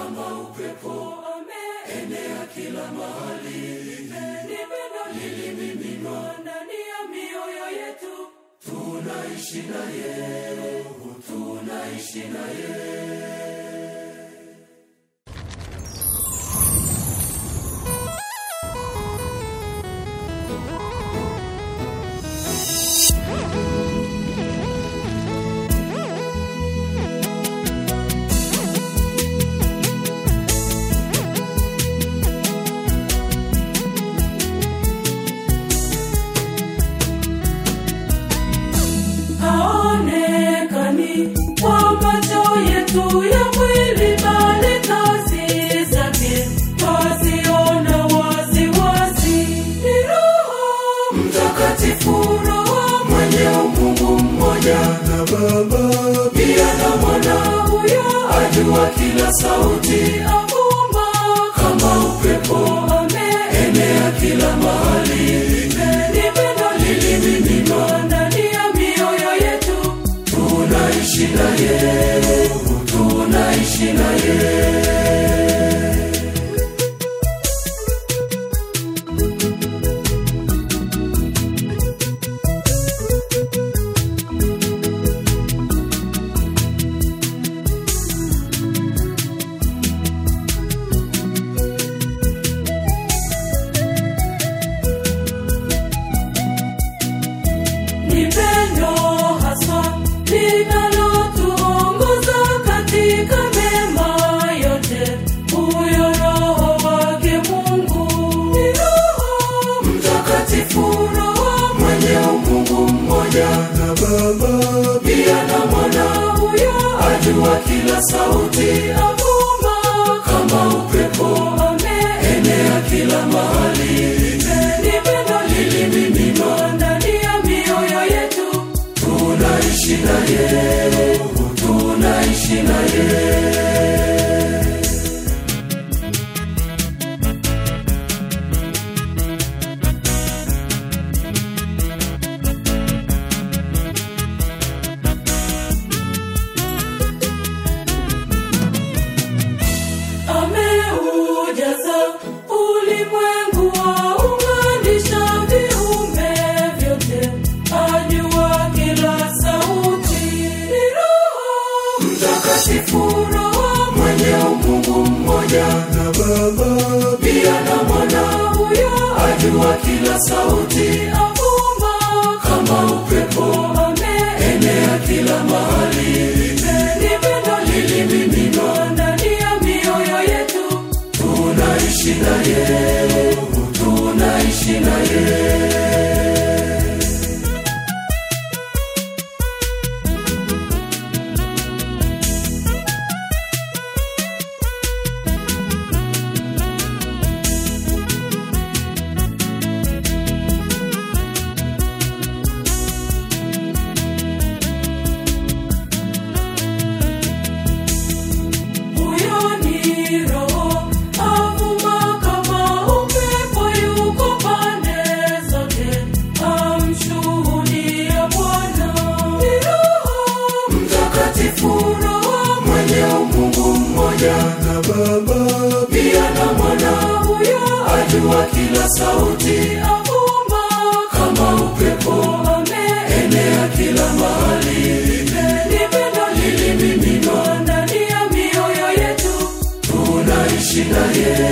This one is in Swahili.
kama upepo enea kila mahali ni pendo lilimiminwa ndani ya mioyo yetu tunaishi naye Roho, tunaishi naye haonekani kwa macho yetu ya mwili bali kazi zake twaziona waziwazi ni roho mtakatifu roho mwenye umungu mmoja na baba pia na mwana huyo ajua kila sauti avuma kama upepo ameenea kila mahali ni pendo lilimiminwa ndani ya mioyo yetu tunaishi naye Roho, tunaishi naye ni pendo haswa linalotuongoza katika mema yote huyo roho wake mungu ni roho mtakatifu roho mwenye umungu mmoja na baba pia na mwana huyo ajua kila sauti avuma kama upepo ameenea kila mahali ni pendo lilimiminwa ndani ya mioyo yetu tunaishi naye Roho, tunaishi naye ameujaza ulimwengu waunganisha viumbe vyote ajua kila sauti ni roho mtakatifu roho mwenye umungu mmoja na baba pia na mwana huyo ajua kila sauti avuma kama upepo ameenea kila mahali ni pendo lilimiminwa ndani ya mioyo yetu tunaishi naye Roho, tunaishi naye huyo ni roho avuma kama upepo yuko pande zote amshuhudia bwana ni roho mtakatifu roho mwenye umungu mmoja na baba pia na mwana huyo ajua kila sauti avuma kama upepo ameenea kila mahali ni pendo lilimiminwa ndani ya mioyo yetu tunaishi naye